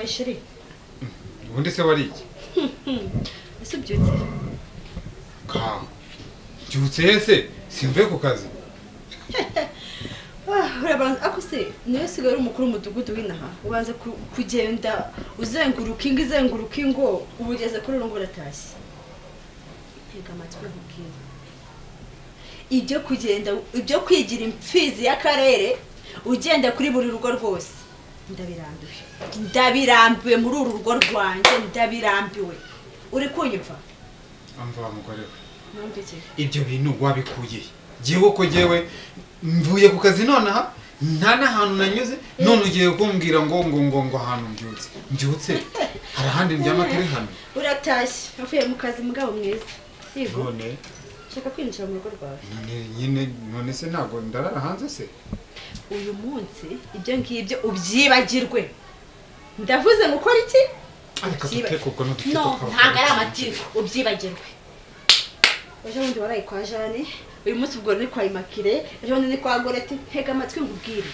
sheri ubundi se wariye ese ubyutse kama byutse yese simvuye ku kazi Ah, urabanza ako se niwe usigaye uri umukuru w'umudugudu w'inaha ubanza ku- kugenda uzenguruka ingo izenguruka ingo uba ugeze kuri urungo uratashye ntega amatwi nkubwire ibyo kugenda ibyo kwigira impfizi y'akarere ugenda kuri buri rugo rwose ndabirambiwe ndabirambiwe muri uru rugo rwanjye ndabirambiwe uri kunyumva amva mugore we numva iki ibyo bintu wabikuye jyewe ko jyewe mvuye ku kazi nonaha nta n'ahantu nanyuze none ugiye kumbwira ngo ngo ngo ngo ahantu mbyutse mbyutse hari ahandi ndyama turi hano uratashye uvuye mu kazi mugabo mwiza yego none shaka kwinjira mu rugo rwawe none nyine none se ntabwo ndarara hanze se uyu munsi ibyo ngibyo ubyibagirwe ndavuze ngo ukore iki ariko Ubyiba- duteko ubwo n'uduteko no twawe. ntabwo ari amatiku ubyibagirwe ejo bundi waraye kwa jane uyu munsi ubwo ni kwa imakire ejo bundi ni kwa gorete ntega amatwi nkubwire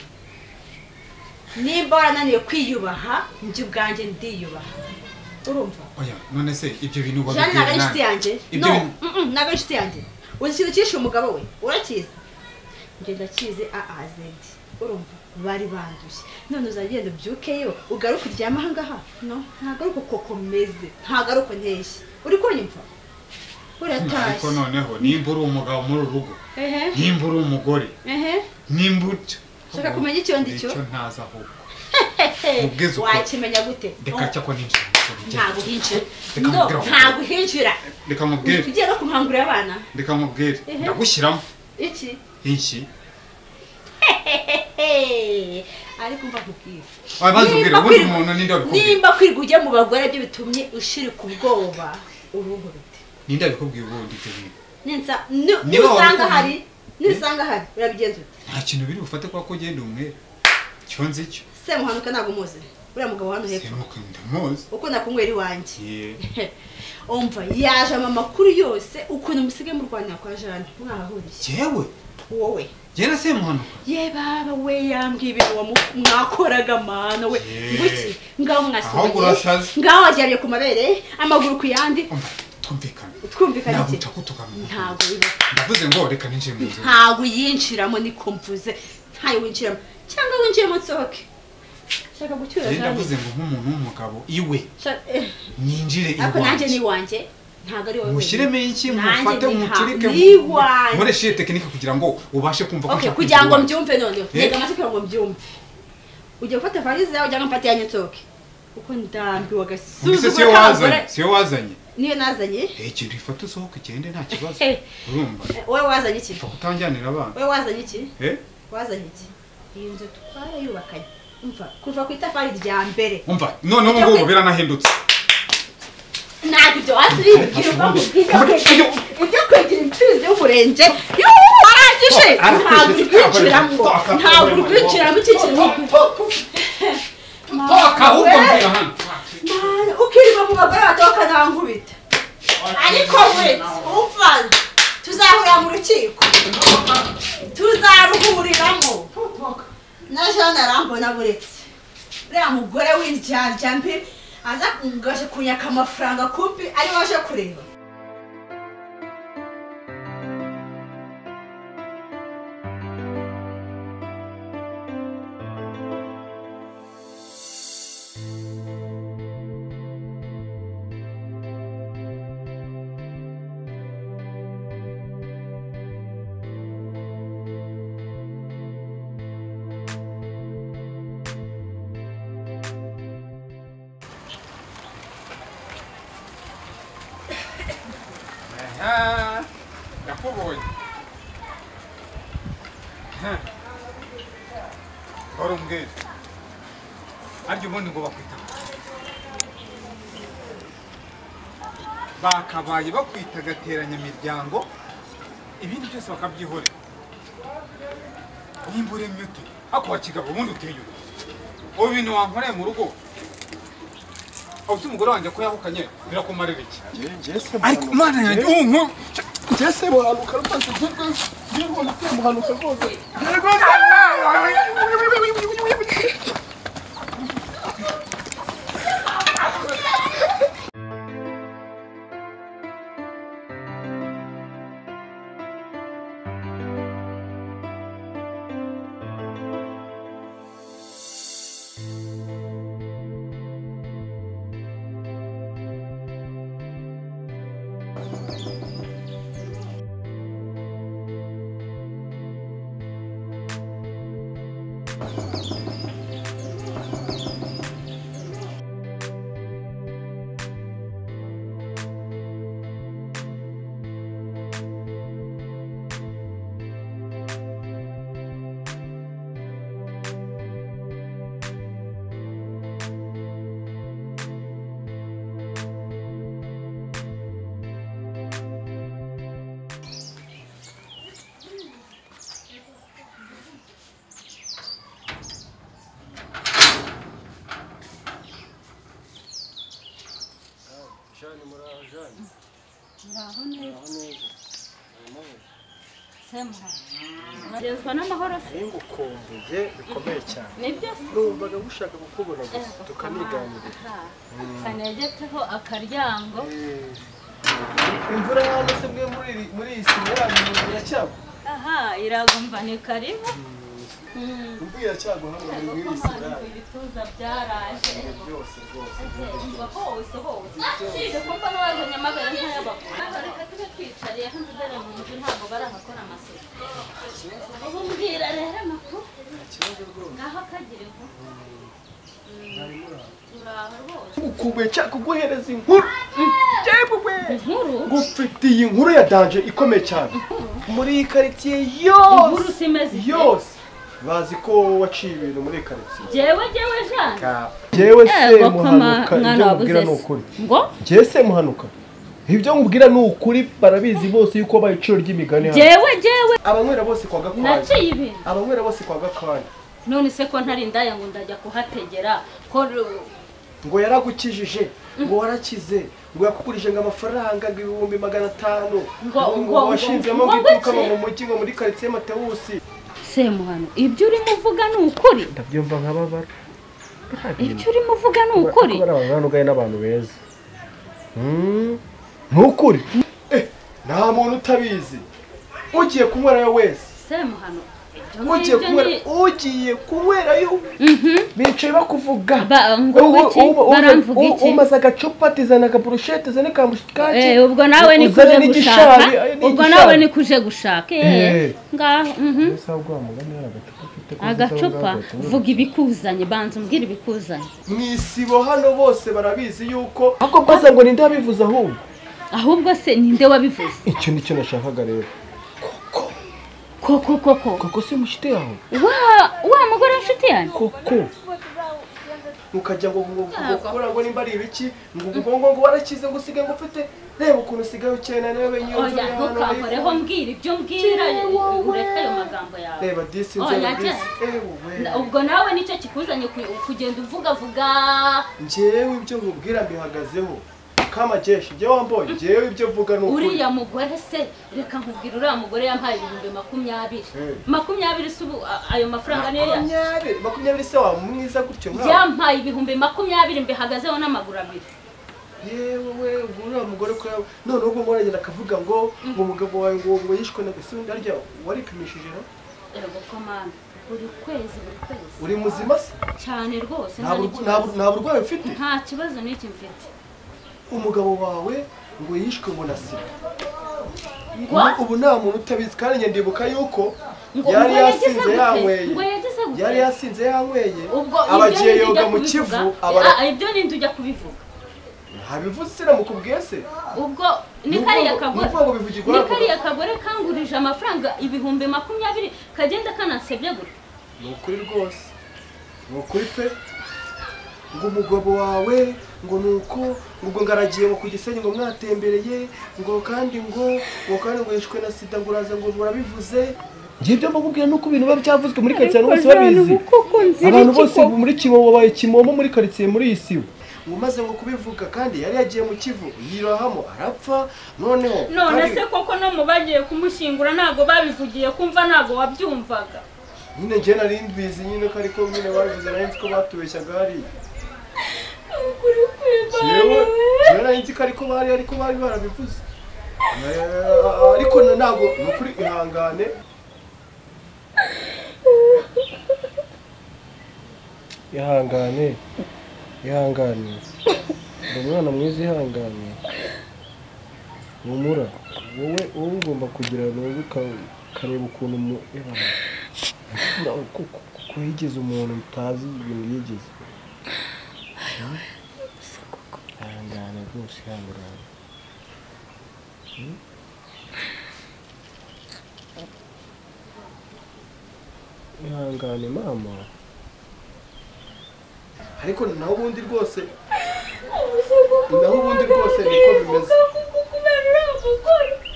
nimba warananiwe kwiyubaha njye ubwanjye ndiyubaha urumva oya none se ibyo bintu jane ntabwo ari nande? inshuti yanjye ibyo no bintu mm-mm, ntabwo ari inshuti yanjye uzi ikintu cyishe umugabo we urakizi njye ndakizi aazedi urumva bari banduye none uzagenda ubyukeyo ugaruke uryame ahangaha no ntabwo ari uko komeze ntabwo ari uko nteshye uri kunyumva ariko uratashye noneho nimba uri umugabo muri uru rugo ehe nimba uri umugore ehe nimba utyo Shaka kumenya icyo ndi cyo? icyo ntazi ahubwo Ubwiza hehe uko- wakimenya gute reka cyakwa ninjira mu kintu cye. ntabwo uhinjira no Reka nkubwire aho. ntabwo uhinjira reka nkubwire ugiye no kumhangurira abana reka nkubwire Ehe. ndagushyiramo iki iki Hehehe. ariko mva nkubwire abanza Niba ubwira ubundi kwiri- umuntu ninde wabikubwiye nimba kwirirwa ujya mu bagore byo bitumye ushirika ubwoba uruhu rute ninde wabikubwiye ubundi ibyo bintu Ninsa- ni- Niba nusanga wabikora- hari nusanga hari urabigenza ute nta kintu biri bufate kwa ko ugenda umwere cyo nzi cyo semuhanuka ntabwo umuzi uriya mugabo hano hepfo semuka ndamuzi ukunda kunywera iwanjye Ye. umva yaje amakuru yose ukuntu musigaye murwanira kwa jane mwahahuriye jewe wowe jye na semuhanuka ye baba we yambwiye ibintu wamu- mwakoraga mana we Ye. nguki ngaho Ahubwo urashaze. mwasomye ngaho waryamye ku mabere amaguru ku yandi umva tumvikane twumvikana ntabwo iki utakutuka mu ntabwo biba ndavuze ngo reka ninjire mu nzu ntabwo uyinjiramo niko mvuze ntayo winjiramo cyangwa winjiremo nsohoke shaka gucyura jye jane ndavuze ngo nk'umuntu w'umugabo iwe Shaka- eh, nyinjire ariko nanjye ni iwanjye iwanjye ntabwo ari wowe mushyiremo iki Nanjye mufate ni umucurike ha- ni iwanjye. nkoreshe iyi tekinike kugira ngo ubashe kumva okay nshaka kugira ngo iwanjye. mbyumve noneho Eh. ntega amatwi kugira ngo mbyumve ujya gufata valize yawe cyangwa mfate yanjye nsohoke kuko ndambiwe mbese siyo agasuzuguro wazanye k'abagore siyo wazanye niyo nazanye Eh, ikintu gifata usohoka ugende nta kibazo Eh. urumva Eh, wowe wazanye iki upfa kutanjyanira abana wowe wazanye iki Eh? wazanye iki iyi nzu twarayubakanye umva kuva ku itafari rya mbere umva none ubu ngubu biranahindutse ntabwo ibyo wasubira Ntabwo. ujya kwegera imfizi y'umurenge yuhu warangije ntabwo uri kwinjiramo ntabwo uri kwinjiramo iki kintu toka ahubwo mbwira hano Mana, ukirima mu bagore batoka nta nkubita ariko wese umva tuzahurira mu rukiko tuzaruhuriramo na jean arambona buretse uriya mugore w'indyarya mbi aza ngaje kunyaka amafaranga kumbi ari waje kureba Ah, ndakubonye wari umbwira arya ubundi ngo bakwita bakabaye bakwita gateranyamiryango ibindi byose bakabyihorera nimba uremye ute ariko wakigabo ubundi uteye ute ubu bintu wankoreye mu rugo aho uzi umugore wanjye ko yahukanye birakumarira iki ariko imana yanjye ubu nk'ubu Jesse muhanuka rwose ngiye kubona se muhanuka rwose shani murajani muraho neza muraho neza muraho semuha bagezwa n'amahoro se ningukumbuye bikomeye cyane nibyo se numvaga gushaka kukubona gusa tukabiganirira Aha. kanegeteho akaryango Eh, imvura hano se mwe muri iri- muri iyi sima yanyu mu- iracyagwa aha iragumva ni karibu imvura iracyagwa hano muri muri iyi sima kuko yanyu ibituza byaraje Ibihe byose rwose umva hose hose usibye kumva n'abaje nyamagabe nk'ay'abakuru Ntabwo reka tube twicariye hano dore mu nzu ntabwo barahakora amasuku ubu mbwira rero amakuru ikibazo rwose ngaho akagire vuba mwari muraho turaho rwose ukubeshya kuguhereza inkuru yewe inkuru ngufitiye inkuru ya danje ikomeye cyane muri iyi karitsiye yose inkuru simeze yose bazi ko waciye ibintu muri iyi karitsiye jewe jewe jana yewe se Ego ko ma- muhanuka mwana ibyo wabuze mubwira ni se. ukuri ngo jewe se muhanuka ibyo mubwira ni ukuri barabizi bose yuko wabaye iciro ry'imigani hano jewe jewe abanywera bose kwa gakwanya naciye ibintu abanywera bose kwa gakwanya none se ko ntari indaya ngo ndajya kuhategera ko ru- ngo yaragukijije ngo warakize ngo yakugurije ngo amafaranga ngo ibihumbi magana atanu Ngo- ngo ngo- ngo- washinzemo ngo ngo iduka ngo- mu mujyi ngo muri karitsiye matewusi semuhano ibyo urimo uvuga ni ukuri ndabyumva nkababara ibyo urimo uvuga ni ukuri barabanganugaye n'abantu beza ntukuri nta muntu utabizi ugiye kunywerayo wese semuhano ibyo ngibyo ugiye kunywera ni ugiye kunywerayo Mhm. bicaye bakuvuga Ba- ngo Ubu- iki? ubu- ubu- Baramvuga ubu- iki? umaze agacupa atizana akaburushete zane ka mushikaki Eh, ubwo nawe ni uzane kuje gushaka n'igishabi, eh, ubwo n'igishabi. nawe ni kuje gushaka eh Eh. ngaho mhm. Ese ahubwo wa mugani hari agacupa afite ko uzaba agacupa wagahita unywa. vuga ibikuzanye banza umbwire ibikuzanye mu isibo hano bose barabizi yuko ahubwo bwaza ngo ninde wabivuze ahubwo ahubwo se ninde wabivuze icyo ni cyo nashakaga rero koko koko koko si mushite yawe wa wa mugore w'inshuti yanjye koko ukajya ngo ngo ngo kubura ngo nimba ari ibiki ngo ngo ngo ngo warakize ngo usigaye ngo ufite reba ukuntu usigaye ukena nawe niyo nzu oya yawe ntukankoreho mbwira ibyo mbwira ureke ayo magambo yawe reba disi nze Oya, disi njye. ewe Na- ubwo nawe nicyo kikuzanye ku- kugenda uvugavuga njyewe ibyo nkubwira mbihagazeho kamajeshi njye wamboye njyewe ibyo mvuga ni ukuri uriya mugore se reka nkubwira uriya mugore yampaye ibihumbi makumyabiri Eh. makumyabiri se ubu a- ayo mafaranga niyo ya- makumyabiri makumyabiri se wa mwiza gutyo nkawe yampaye ibihumbi makumyabiri mbihagazeho n'amaguru abiri yewe we ubwo uriya mugore ko yawe noneho ubwo ngoragenda akavuga ngo ngo umugabo wawe ngo ngo yishwe na gasi ndarya waripimishije no yego komanda buri kwezi buri kwezi uri muzima se cyane rwose nta nta bur- nta n'ikibazo. bur- nta burwayi ufite nta kibazo n'iki mfite umugabo wawe ngo yishwe ngo na sida Ngo? ubu nta muntu utabizi kandi njye ndibuka yuko ngo yari ngo yagize yasinze gute? yanyweye ngo yagize gute? yari yasinze yanyweye ubwo aba ibyo agiye ninde ujya yoga mu kubivuga? kivu abara Ah, ibyo ninde ujya kubivuga ntabivuze se namukubwiye se ubwo ni Ni kariya ubwo- kagore ni ubwo ngo bivugirwa ni hano. kariya kagore kangurije amafaranga ibihumbi makumyabiri kagenda kanansebye gutya ni ukuri rwose ni ukuri pe ngo umugabo wawe ngo ni uko ngo ngaragiye ngo ku gisenyi ngo mwatembereye ngo kandi ngo ngo kandi ngo yishwe na sida ngo uraza ngo murabivuze ngibyo mbakubwira nuko ibintu biba byavuzwe muri karitsiye abantu bose babizi abantu bose muri kimomo babaye kimomo muri karitsiye muri iyi sibo ngo maze ngo kubivuga kandi yari yagiye mu kivu yirahamo arapfa noneho none kandi- se koko no mu bagiye kumushyingura ntabwo babivugiye kumva ntabwo wabyumvaga nyine njye nari mbizi nyine ko ariko nyine babivuze nari nzi ko batubeshyaga hariya ukuri kwivana yewe rero nari nzi ko ariko bari ariko bari barabivuze Eh, ariko na- ntabwo ni ukuri ihangane ihangane ihangane ndi umwana mwiza ihangane humura wowe wowe ugomba kugira nubwo ukareba ukuntu mu kuko yigeze umuntu utazi ibintu yigeze ihangane rwose ihangane ihangane mama ariko naho ubundi rwose naho ubundi rwose niko bimeze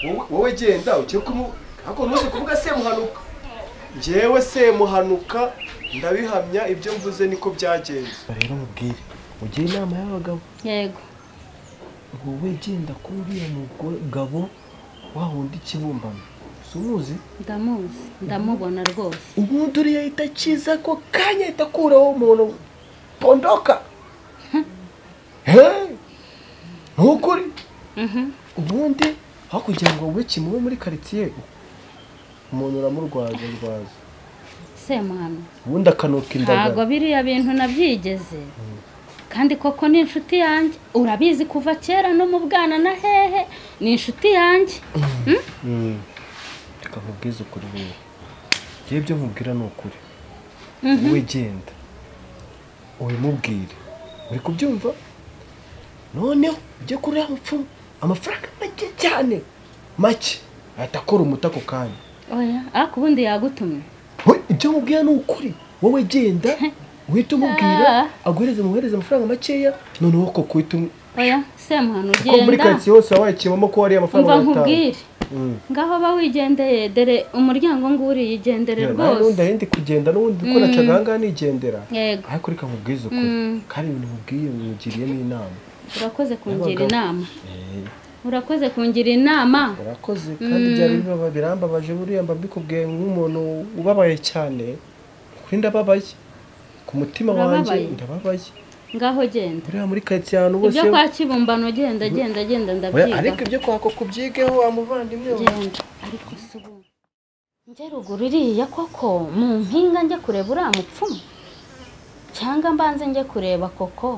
wowe wowe genda ugiye kumu ariko ntuzi kuvuga semuhanuka njyewe semuhanuka ndabihamya ibyo mvuze niko byagenze rero mubwire ugire inama y'abagabo yego wowe genda kuri uriya mugabo wa wundi ikibumbano si umuzi ndamuzi ndamubona rwose ubundi uriya ahita akiza ako kanya ahita akuraho umuntu pondoka heee ni ukuri ubundi aho kugira ngo wowe kimube muri karitsiye umuntu uramurwaza rwaza semuhamya ubundi akanuka ntabwo indagara biriya bintu nabyigeze kandi koko ni inshuti yanjye urabizi kuva kera no mu bwana na hehe ni inshuti yanjye Mm. reka nkubwize ukuri wowe yewe ibyo nkubwira ni ukuri wowe genda ubimubwire uri kubyumva noneho ujye kuri uriya mupfumu amafaranga make cyane make ahita akora umuti ako kanya oya ariko ubundi yagutumye we ibyo nkubwira ni ukuri wowe genda uhita umubwira Ah. aguhereze muhereze amafaranga makeya noneho koko uhita um- oya semuhano kuko muri ugenda karitsiye hose waba wayakibamo ko wariye amafaranga umva magana atanu nkubwire Mm. ngaho ba wigendeye dore umuryango nguriye igendere n'undi rwose ahindi kugenda n'ubundi ko nacaga ahangaha nigendera yego ariko reka nkubwize ukuri Mm, kandi ibintu nkubwiye wigiriyemo inama urakoze kungira Abagabo. inama urakoze kungira inama urakoze kandi byari bibaba birambabaje buriya mba mbikubwiye nk'umuntu ubabaye cyane kuri ndababaye ku mutima wanjye Urababaye? ndababaye ngaho genda buriya muri karitsiye ahantu hose ibyo kwa kibumbano genda genda genda Oya, ndabyiga ariko ibyo kwako kubyigeho wa muvandimwe we. genda ariko se ubu njye ruguru iriya koko mu mpinga njye kureba uriya mupfumu cyangwa mbanze njye kureba koko